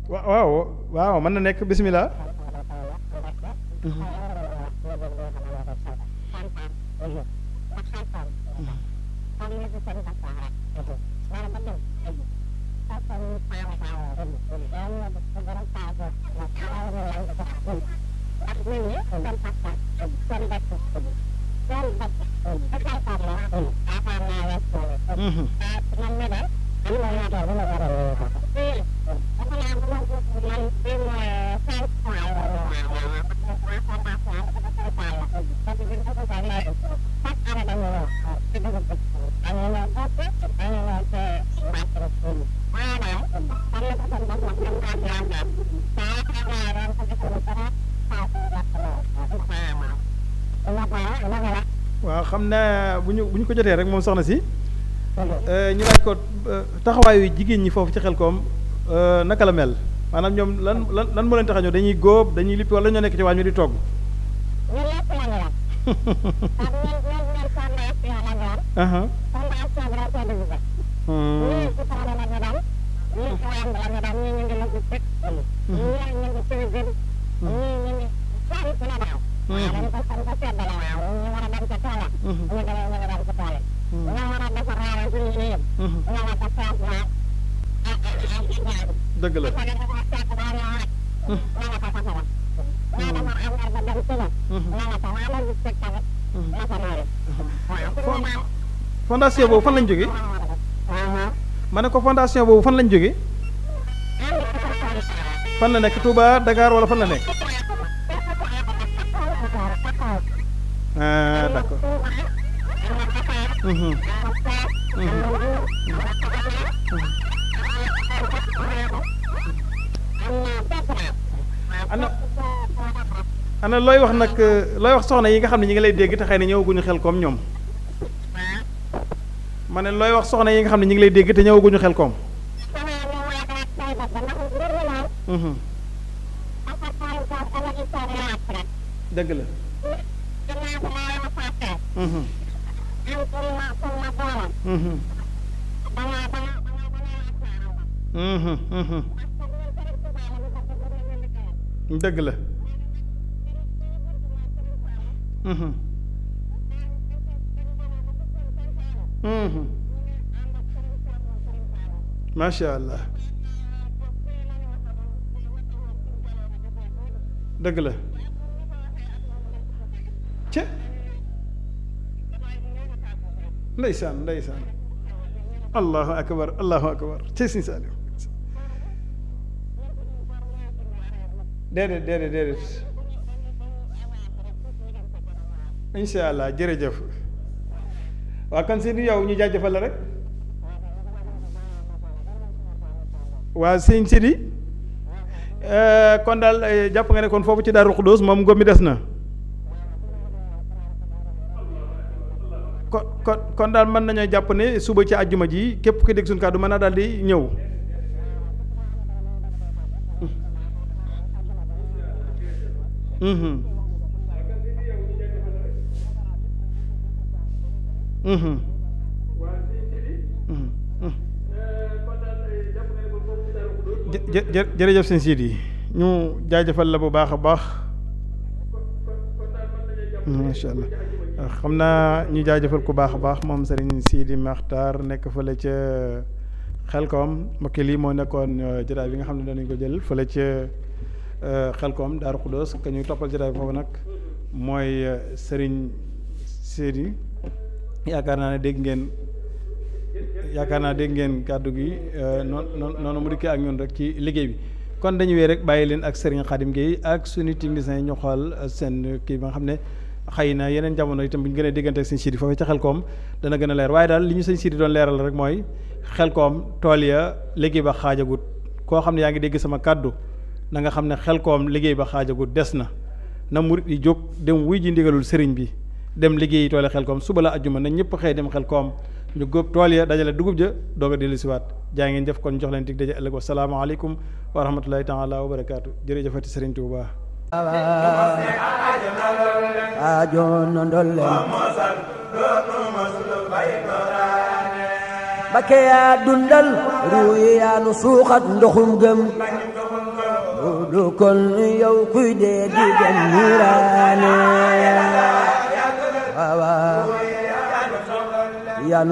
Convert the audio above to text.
wa- waaw waaw mën na nekk bismillah Mhm. waaw xam naa bu ñu bu ñu ko jotee rek moom soxna si ñu laaj ko euh, taxawaayu jigéen ñi foofu ci Xelkom euh, naka la mel maanaam ñoom lan lan lan moo leen tax a ñëw dañuy góob dañuy lippi wala ñoo nekk ci waañ mi di togg. aha Hmm. dëgg la. fondation boobu fan lañ jógee ma ne ko fondation boobu fan lañ jógee fan la nekk Touba Dakar wala fan la nekk ah d'accord Mhm. ana ana looy wax nag looy wax soxna yi nga xam ne ñi ngi lay dégg te xëy na ñëwaguñu xel koom ñoom ma ne looy wax soxna yi nga xam ne ñi ngi lay dégg te ñëwaguñu xel koom Mhm. dëgg la Mhm. Mhm. Mhm. Mhm. dëgg la Mhm. Mhm. macha allah dëgg la ce ndeysaan ndeysaan allahu akbar allahu akbar ci sin saaliw déedéet déedéet déedéet incha allah jërëjëf waa kan si yow ñu jaajëfal la rek waa sëñ Sidi kon daal eh, jàpp nga ne kon foofu ci Daaru Xudóos moom ngóob mi des na kon kon kon daal mën nañoo jàpp ne suba ci àjjuma ji képp ki dégg suñu kàddu mën naa daal di ñëw Mhm. Mhm. Mhm. Mhm. jë jë jërëjëf sëñ Sidi ñu jaajëfal la bu baax a baax macha allah xam naa ñu jaajëfal ku baax a baax moom sëriñ Sidi Maxtaar nekk fële ca xelkoom mbokki lii moo nekkoon jotaay bi nga xam ne danañ ko jël fële ca xelkoom Daaru Xuddoos ka ñuy toppal jotaay bi foofu nag mooy sëriñ Sidi yaakaar naa ne dégg ngeen yaakaar naa dégg ngeen kàddu gi noonu noonu noonu mu dikkee ak ñun rek ci liggéey bi kon dañu wee rek bàyyi leen ak Serigne Khadim Gueye ak suñu techniciens yi ñu xool seen kii ba nga xam ne xëy na yeneen jamono itam bu ñu gën a déggante ak sëñ Sidi foofu ca Xelkom dana gën a leer waaye daal li ñu sëñ Sidi doon leeral rek mooy Xelkom tool ya liggéey ba xaajagut koo xam ne yaa ngi dégg sama kàddu na nga xam ne Xelkom liggéey ba xaajagut des na na murit yi jóg dem wuy ji ndigalul sëriñ bi dem liggéeyi toole Xelkom suba la ajjuma na ñëpp xëy dem Xelkom ñu góob tool ya dajale dugub ja doog a dellu siwaat jaa ngeen jëf kon jox leen dig daje ëllëg wa salaamaaleykum wa rahmatullahi taala wa barakaatu jërëjëfati sëriñ Tuuba aajo no ndollen Mbakke yaa dundal ruuyi yaa nu suuxat ndoxum gëm du kon yow kuy dee di dem niiraane waaw waaw